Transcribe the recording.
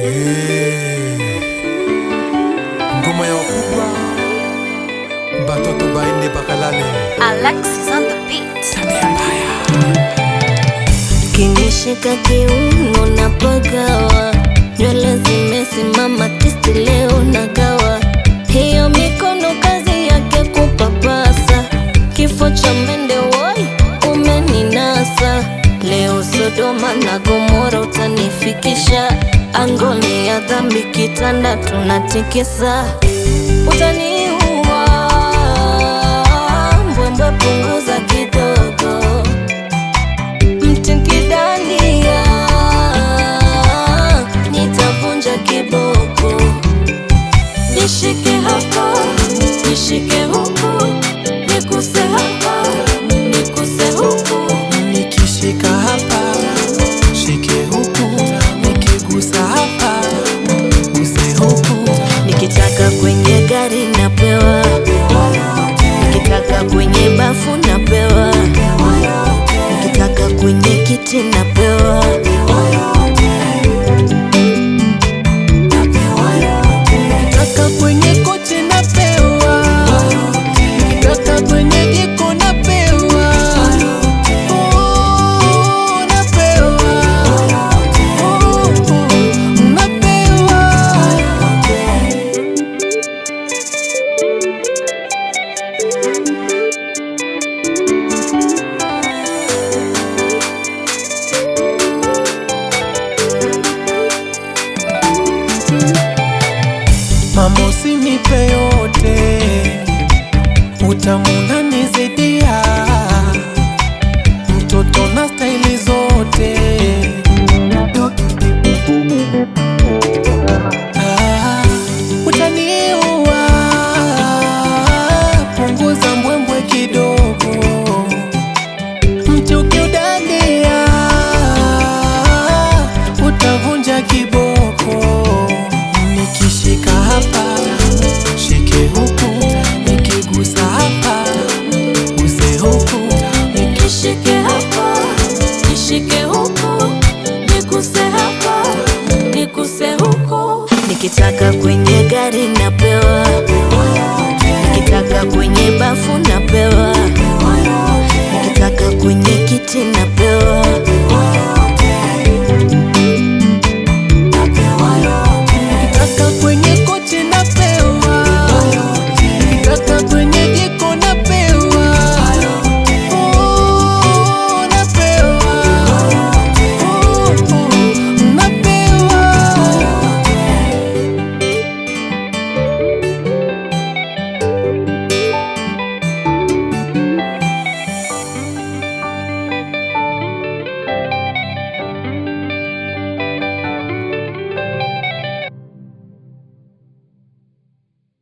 ngoma ya wakubwa batoto baende bakalale Alexis on the beat. tabia mbaya Kinishika kiuno na pagawa, nywele zimesimama tisti, leo nagawa. Hiyo mikono kazi yake kupapasa, kifo cha mende woi, umeninasa leo. Sodoma na Gomora utanifikisha, angoni ya dhambi, kitanda tunatikisa, utaniua mbwembwe, punguza kidogo mtikidania nitavunja kiboko, nishike hapa, nishike huku, nikuse hapa, nikuse huku, nikishika hapa shike huku nikigusa hapa guse huku nikitaka kwenye gari napewa, nikitaka kwenye bafu napewa, nikitaka kwenye kiti napewa. Nikitaka kwenye kochi napewa, nikitaka kwenye jiko napewa, Oh, napewa, Oh, napewa. Mamo